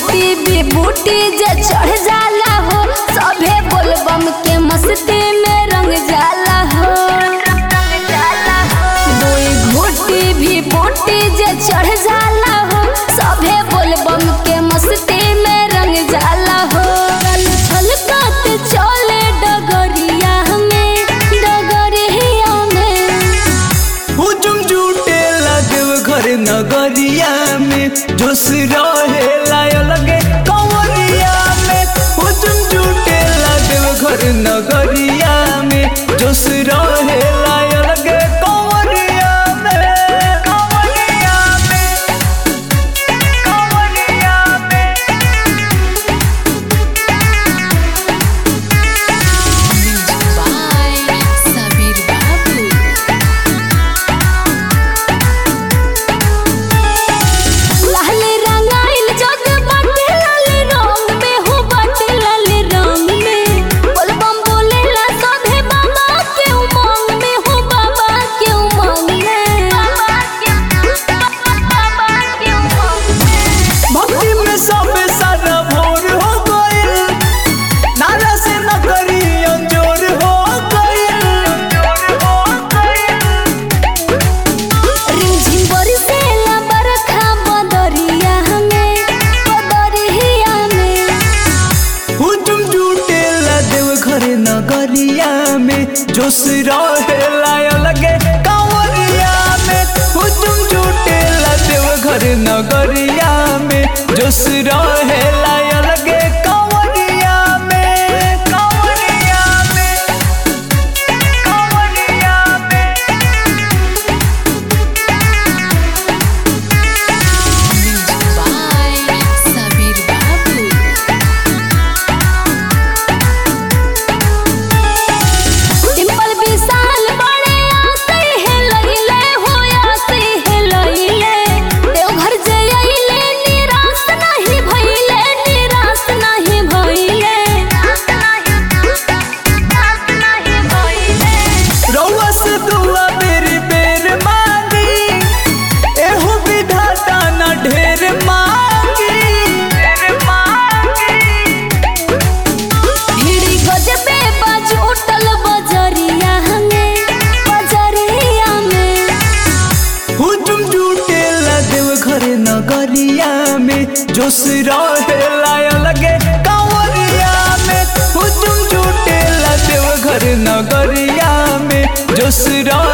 घूटी भी बूटी जे चढ़ जाला हो सभे बोलबम के मस्ती में रंग जाला हो दुई घूटी भी बूटी जे चढ़ जाला हो सभे बोलबम के मस्ती में रंग जाला हो गल छलकत चले डगरिया में डगरिया में हुजुम जुटे देव घर नगरिया में जोश रहे लाय लगे कंवरिया में हुजुम जुटे देव घर नगरिया में जोश रहे लाय लगे कंवरिया में कंवरिया में कंवरिया में by Sabir Babu. लाल रंगाइल जग बाटे लाल रंग में हो बाटे लाल रंग में बोलबम बोलेला सभे बाबा के उमंग में हो बाबा के उमंग में बाबा के उमंग में भक्ति में सब सारा भोर हो गइल नारा से न करी अंजोर हो गइल हो गइल रिमझिम बरसेला बरखा बदरिया में बदरिया में हुजुम जुटे देव घर नगरिया में जोश रहे लाय लगे कंवरिया में हुजुम जुटे देव घर नगरिया में जोश रहे लाय लगे कंवरिया में कंवरिया में कंवरिया में by Sabir Babu. डिंपल विशाल बड़े आसे है लइले हो आसे है लइले देवघर जे अइले निराश नहीं भइले निराश नहीं भइले रउआ से दुआ बेरी बेर मांगी एहू विधाता न ढेर मांगी ढेर मांगी भीड़ी गजबे बाजूटल बजरिया में बजरिया में हुजुम जुटे देव घर नगरिया में जोश रहे लाय लगे कंवरिया में हुजुम जुटे देव घर नगरिया में जोश रहे